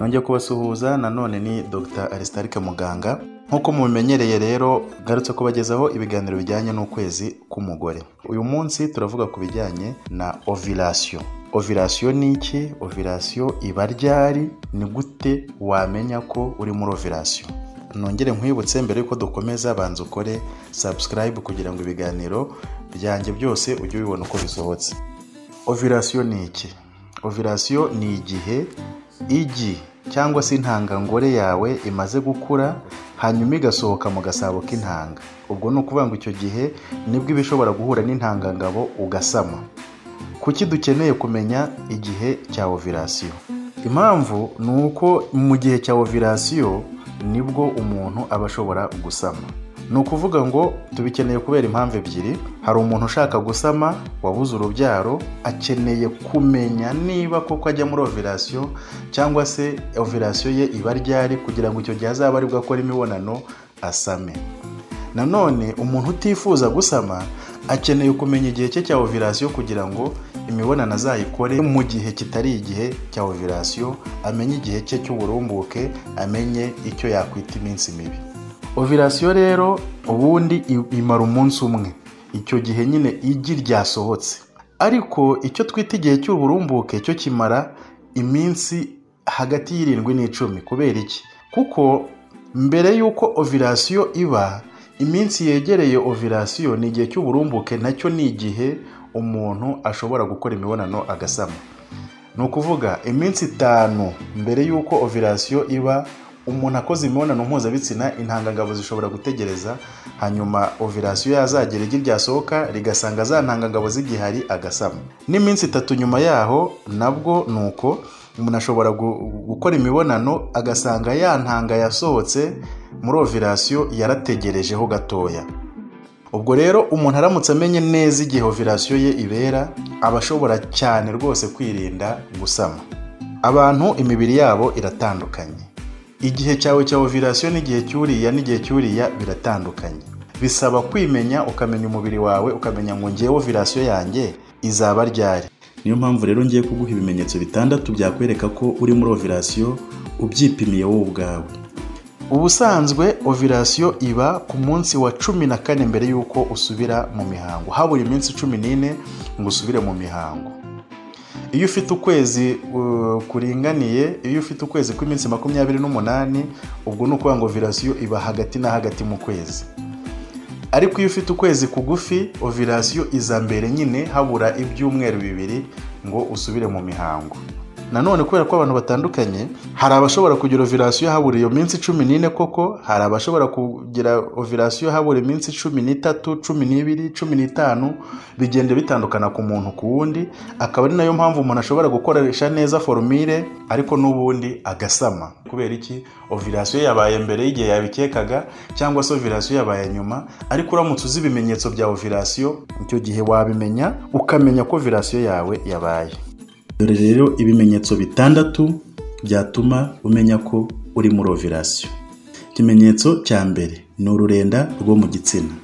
nongeye kubasuhuza nanone ni dr Aristarike muganga nk'uko mubimenyereye rero ngarutse kubagezaho ibiganiro bijyanye n'ukwezi k'umugore uyu munsi turavuga ku bijyanye na ovirasiyo ovirasiyo ni iki ovirasiyo iba ryari ni gute wamenya ko uri muri ovirasiyo nongere nkwibutse mbere yuko dukomeza banza ukore subscribe kugira ngo ibiganiro byanjye byose ujye ubibona uko bisohotse ovirasiyo ni iki ovirasiyo ni igihe igi cyangwa se intangangore yawe imaze gukura hanyuma igasohoka mu gasabo k'intanga ubwo ni ukuvuga ngo icyo gihe nibwo iba ishobora guhura n'intangangabo ugasama kuki dukeneye kumenya igihe cya ovirasiyo impamvu ni uko mu gihe cya ovirasiyo nibwo umuntu aba ashobora gusama ni ukuvuga ngo tubikeneye kubera impamvu ebyiri hari umuntu ushaka gusama wabuze urubyaro akeneye kumenya niba koko ajya muri ovirasiyo cyangwa se ovirasiyo ye iba ryari kugira ngo icyo gihe azaba aribwo akora imibonano asame nanone umuntu utifuza gusama akeneye kumenya igihe cye cya ovirasiyo kugira ngo imibonano azayikore mu gihe kitari igihe cya ovirasiyo amenye igihe cye cy'uburumbuke amenye icyo yakwita iminsi mibi ovirasiyo rero ubundi imara umunsi umwe icyo gihe nyine igi ryasohotse ariko icyo twita igihe cy'uburumbuke cyo kimara iminsi hagati y'irindwi n'icumi kubera iki kuko mbere y'uko ovirasiyo iba iminsi yegereye ovirasiyo ni igihe cy'uburumbuke nacyo ni igihe umuntu ashobora gukora imibonano agasama ni ukuvuga iminsi itanu mbere y'uko ovirasiyo iba umuntu akoze imibonano mpuzabitsina intangangabo zishobora gutegereza hanyuma ovirasiyo yazagera igi ryasohoka rigasanga za ntangangabo z'igihari agasama n'iminsi itatu nyuma yaho nabwo ni uko umuntu ashobora gukora imibonano agasanga ya ntanga yasohotse muri ovirasiyo yarategerejeho gatoya ubwo rero umuntu aramutse amenye neza igihe ovirasiyo ye ibera aba ashobora cyane rwose kwirinda gusama abantu imibiri yabo iratandukanye igihe cyawe cya ovirasiyo n'igihe cy'uriya n'igihe cy'uriya biratandukanye bisaba kwimenya ukamenya umubiri wawe ukamenya ngo ngewe ovirasiyo yanjye izaba ryari niyo mpamvu rero ngiye kuguha ibimenyetso bitandatu byakwereka ko uri muri ovirasiyo ubyipimiye wowe ubwawe ubusanzwe ovirasiyo iba ku munsi wa cumi na kane mbere y'uko usubira mu mihango habura iminsi cumi n'ine ngo usubire mu mihango iyo ufite ukwezi kuringaniye iyo ufite ukwezi kw'iminsi makumyabiri n'umunani ubwo ni ukuvuga ngo ovirasiyo iba hagati na hagati mu kwezi ariko iyo ufite ukwezi kugufi ovirasiyo iza mbere nyine habura ibyumweru bibiri ngo usubire mu mihango nanone kubera ko abantu batandukanye hari abashobora kugira ovirasiyo habura iyo minsi cumi n'ine koko hari abashobora kugira ovirasiyo habura iminsi cumi n'itatu cumi n'ibiri cumi n'itanu bigenda bitandukana ku muntu ku wundi akaba ari nayo mpamvu umuntu ashobora gukoresha neza forumire ariko n'ubundi agasama kubera iki ovirasiyo yabaye mbere y'igihe yabikekaga cyangwa se ovirasiyo yabaye nyuma ariko uramutse uzi ibimenyetso bya ovirasiyo icyo gihe wabimenya ukamenya ko ovirasiyo yawe yabaye dore rero ibimenyetso bitandatu byatuma umenya ko uri muri ovirasiyo ikimenyetso cya mbere ni ururenda rwo mu gitsina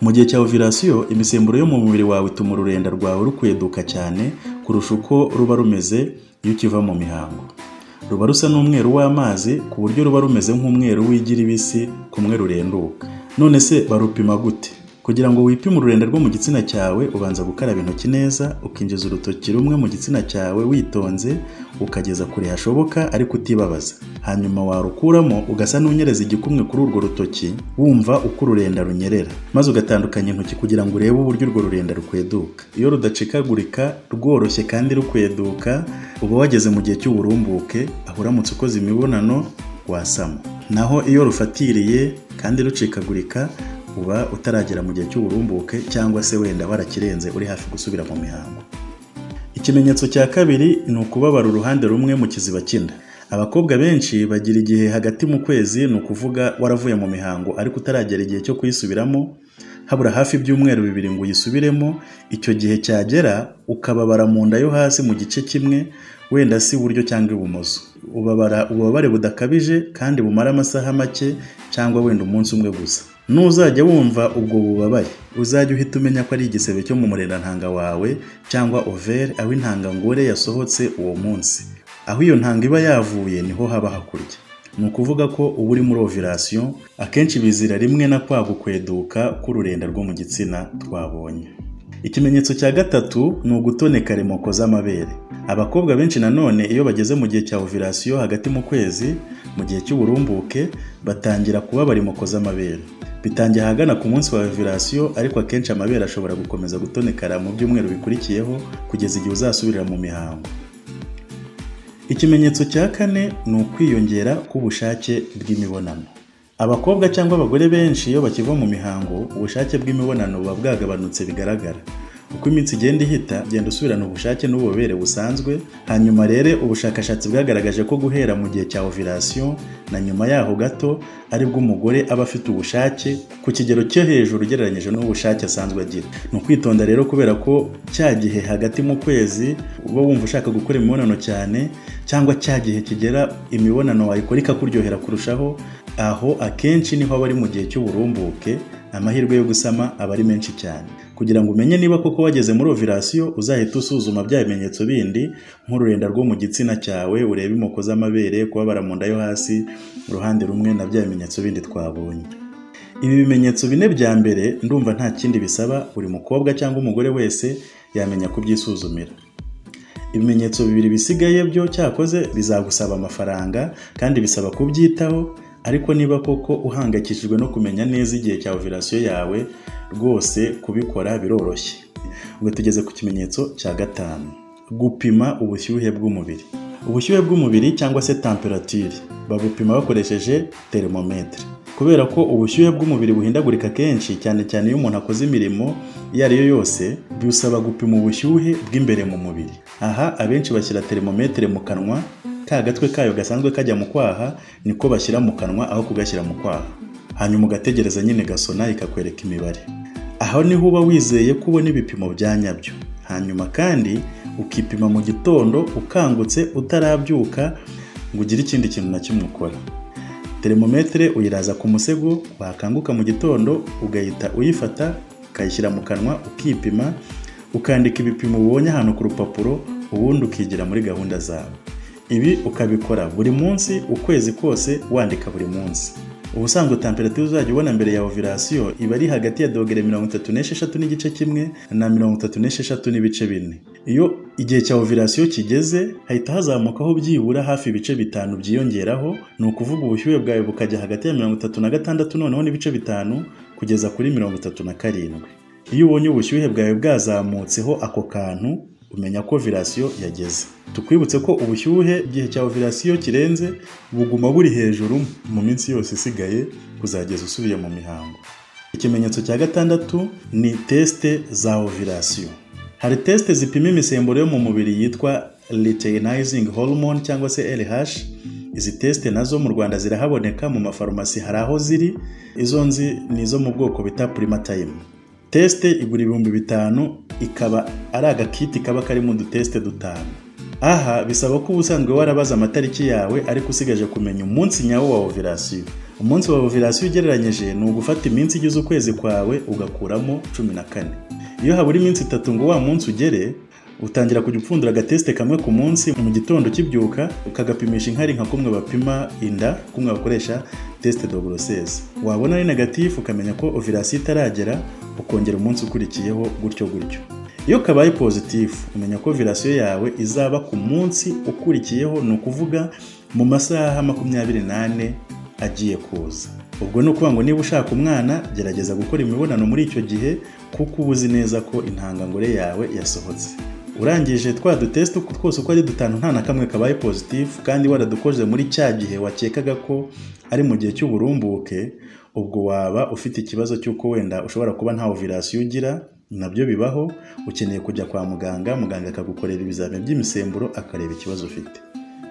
mu gihe cya ovirasiyo imisemburo yo mu mubiri wawe ituma ururenda rwawe rukweduka cyane kurusha uko ruba rumeze iyo ukiva mu mihango ruba rusa n'umweru w'amazi ku buryo ruba rumeze nk'umweru w'igira ibisi kumwe rurenduka none se barupima gute kugira ngo wipime ururenda rwo mu gitsina cyawe ubanza gukaraba intoki neza ukinjiza urutoki rumwe mu gitsina cyawe witonze ukageza kure hashoboka ariko utibabaza hanyuma warukuramo ugasa n'unyereza igikumwe kuri urwo rutoki wumva uko ururenda runyerera maze ugatandukanya intoki kugira ngo urebe uburyo urwo rurenda rukweduka iyo rudacikagurika rworoshye kandi rukweduka uba wageze mu gihe cy'uburumbuke aho uramutse ukoze imibonano wasama naho iyo rufatiriye kandi rucikagurika uba utaragera mu gihe cy'uburumbuke cyangwa se wenda warakirenze uri hafi gusubira mu mihango ikimenyetso cya kabiri ni ukubabara uruhande rumwe mu kiziba cy'inda abakobwa benshi bagira igihe hagati mu kwezi ni ukuvuga waravuye mu mihango ariko utaragera igihe cyo kuyisubiramo habura hafi ibyumweru bibiri ngo uyisubiremo icyo gihe cyagera ukababara mu nda yo hasi mu gice kimwe wenda si iburyo cyangwa ibumoso ubabara ububabare budakabije kandi bumara amasaha make cyangwa wenda umunsi umwe gusa nuzajya wumva ubwo bubabare uzajya uhita umenya ko ari igisebe cyo mu murerantanga wawe cyangwa overi aho intangangore yasohotse uwo munsi aho iyo ntanga iba yavuye niho haba hakurya ni ukuvuga ko uba uri muri ovirasiyo akenshi bizira rimwe na kwa gukweduka k'ururenda rwo mu gitsina twabonye ikimenyetso cya gatatu ni ugutoneka remoko z'amabere abakobwa benshi nanone iyo bageze mu gihe cya ovirasiyo hagati mu kwezi mu gihe cy'uburumbuke batangira kubaba remoko z'amabere bitangiye ahagana ku munsi wa ovirasiyo ariko akenshi amabere ashobora gukomeza gutonekara mu byumweru bikurikiyeho kugeza igihe uzasubirira mu mihango ikimenyetso cya kane ni ukwiyongera k'ubushake bw'imibonano abakobwa cyangwa abagore benshi iyo bakiva mu mihango ubushake bw'imibonano buba bwagabanutse bigaragara uko iminsi igenda ihita genda usubirana ubushake n'ububobere busanzwe hanyuma rero ubushakashatsi bwagaragaje ko guhera mu gihe cya ovirasiyo na nyuma yaho gato aribwo umugore aba afite ubushake ku kigero cyo hejuru ugereranyije n'ubushake asanzwe agira ni ukwitonda rero kubera ko cya gihe hagati mu kwezi uba wumva ushaka gukora imibonano cyane cyangwa cya gihe kigera imibonano wayikora ikakuryohera kurushaho aho akenshi niho aba ari mu gihe cy'uburumbuke amahirwe yo gusama aba ari menshi cyane kugira ngo umenye niba koko wageze muri ovirasiyo uzahita usuzuma bya bimenyetso bindi nk'ururenda rwo mu gitsina cyawe urebe imoko z'amabere kubabara mu nda yo hasi uruhande rumwe na bya bimenyetso bindi twabonye ibi bimenyetso bine bya mbere ndumva nta kindi bisaba buri mukobwa cyangwa umugore wese yamenya kubyisuzumira ibimenyetso bibiri bisigaye byo cyakoze bizagusaba amafaranga kandi bisaba kubyitaho ariko niba koko uhangayikishijwe no kumenya neza igihe cya ovirasiyo yawe rwose kubikora biroroshye ubwo tugeze ku kimenyetso cya gatanu gupima ubushyuhe bw'umubiri ubushyuhe bw'umubiri cyangwa se temperatire babupima bakoresheje termometre kubera ko ubushyuhe bw'umubiri buhindagurika kenshi cyane cyane iyo umuntu akoze imirimo iyo ari yo yose bisaba gupima ubushyuhe bw'imbere mu mubiri aha abenshi bashyira termometre mu kanwa ka gatwe kayo gasanzwe kajya mu kwaha niko bashyira mu kanwa aho kugashyira mu kwaha hanyuma ugategereza nyine gasona ikakwereka imibare aho niho uba wizeye ko ubona ibipimo bya nyabyo hanyuma kandi ukipima mu gitondo ukangutse utarabyuka ngo ugire ikindi kintu na kimwe ukora termometre uyiraza ku musego wakanguka mu gitondo ugahita uyifata ukayishyira mu kanwa ukipima ukandika ibipimo ubonye ahantu ku rupapuro ubundi ukigira muri gahunda zawe ibi ukabikora buri munsi ukwezi kose wandika buri munsi ubusanzwe temperatire uzajya ubona mbere ya ovirasiyo iba ari hagati ya dogere mirongo itatu n'esheshatu n'igice kimwe na mirongo itatu n'esheshatu n'ibice bine iyo igihe cya ovirasiyo kigeze hahita hazamukaho byibura hafi ibice bitanu byiyongeraho ni ukuvuga ubushyuhe bwawe bukajya hagati ya mirongo itatu na gatandatu noneho n'ibice bitanu kugeza kuri mirongo itatu na karindwi iyo ubonye ubushyuhe bwawe bwazamutseho ako kantu umenya ko ovirasiyo yageze tukwibutse ko ubushyuhe igihe cya ovirasiyo kirenze buguma buri hejuru mu minsi yose isigaye kuzageza usubiye mu mihango ikimenyetso cya gatandatu ni tesite za ovirasiyo hari tesite zipima imisemburo yo mu mubiri yitwa luteinizing hormone cyangwa se LH izi tesite nazo mu rwanda zirahaboneka mu mafarumasi hari aho ziri izo nzi ni izo mu bwoko bita primatime tesite igura ibihumbi bitanu ikaba ari agakiti kaba karimo udutesite dutanu aha bisaba ko ubusanzwe warabaza amatariki yawe ariko usigaje kumenya umunsi nyawo wa ovirasiyo umunsi wa ovirasiyo ugereranyije ni ugufata iminsi igize ukwezi kwawe ugakuramo cumi na kane iyo habura iminsi itatu ngo wa munsi ugere utangira kujya upfundura agatesite kamwe ku munsi mu gitondo ukibyuka ukagapimisha inkari nka kumwe bapima inda kumwe bakoresha tesite doboroseze wabona ari negatifu ukamenya ko ovirasiyo itaragera ukongera umunsi ukurikiyeho gutyo gutyo iyo kabaye pozitifu umenya ko ovirasiyo yawe izaba ku munsi ukurikiyeho ni ukuvuga mu masaha makumyabiri n'ane agiye kuza ubwo ni ukuvuga ngo niba ushaka umwana gerageza gukora imibonano muri icyo gihe kuko uba uzi neza ko intangangore yawe yasohotse urangije twa dutesite twose uko ari dutanu nta na kamwe kabaye pozitifu kandi waradukoze muri cya gihe wakekaga ko ari mu gihe cy'uburumbuke ubwo waba ufite ikibazo cy'uko wenda ushobora kuba nta ovirasiyo ugira nabyo bibaho ukeneye kujya kwa muganga muganga akagukorera ibizamini by'imisemburo akareba ikibazo ufite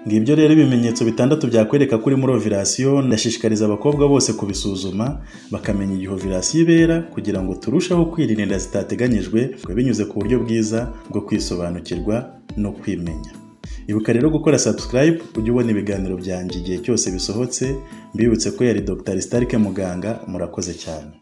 ngibyo rero ibimenyetso bitandatu byakwereka ko uri muri ovirasiyo ndashishikariza abakobwa bose kubisuzuma bakamenya igihe ovirasiyo ibera kugira ngo turusheho kwirinda inda zitateganyijwe binyuze ku buryo bwiza bwo kwisobanukirwa no kwimenya ibuka rero gukora subscribe ujye ubona ibiganiro byanjye igihe cyose bisohotse mbibutse ko yari dr starike muganga murakoze cyane